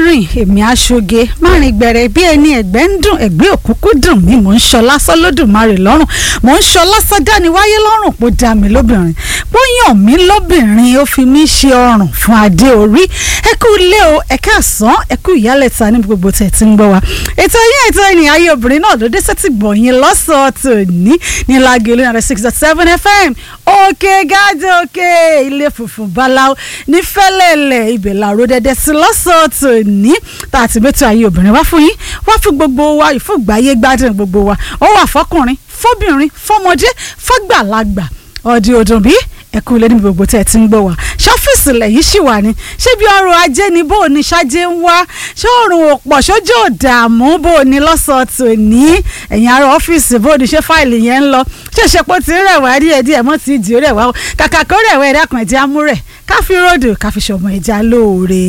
rìn èmi aṣoge má rìn gbẹ̀rẹ̀ bí ẹni ẹ̀gbẹ́ ń dùn ẹ̀gbẹ́ òkúkú dùn mí mò ń ṣọ lásán lódùmarè lọ́rùn mò ń ṣọ lásán dání wáyé lọ́rùn pó dá mi lóbìnrin pó yàn mí lóbìnrin ó fi mí ṣe ọrùn fún adé orí ẹ kú ilé o ẹ káàsán ẹ kú ìyálẹ̀ta ní gbogbo tẹ̀ tí ń gbọ́ wa ètò yín ètò ènìyàn ayé obìnrin náà ló dé sẹ́tì gbọ̀nyìn lọ́sọ̀ọ́ tòní ní lágẹ̀lú náà six dot seven fm òkè gáàdì òkè ilé funfun báláwo ní fẹ́lẹ́lẹ̀ ibẹ̀ làró dẹ́dẹ́ sí lọ́sọ̀ọ́ tòní tá a ti mẹ́tò ayé obìnrin wá fún yín wá fún gbogbo wa ìfúgbáyé gbádùn gbogbo wa ó wà fọkùnrin fọbìnrin fọmọdé fọgbàlagbà ọdí ọdún bíi ẹkú ilé níbi gbogbo tẹ́ ẹ ti ń gbọ́ wá ṣọ́fíìsì lẹ́yìn ṣì wà ní ṣé bí ọrọ̀ ajé ni bó o ní ṣáájé ń wá ṣé òrùn òpọ̀ ṣójú òdààmú bó o ní lọ́sọ̀ọ̀tò ní ẹ̀yìn ara ọ́fíìsì bó o ní ṣe fáìlì yẹn ń lọ ṣèṣe pé ó ti rẹ̀wá díẹ̀ díẹ̀ mọ́ ti dì ó rẹ̀wá o kàkà kó rẹ̀wá ẹ̀dá kan ẹ̀jẹ̀ amúrẹ̀ káfí ròdò káfí ṣọmọ ẹ̀já lóore.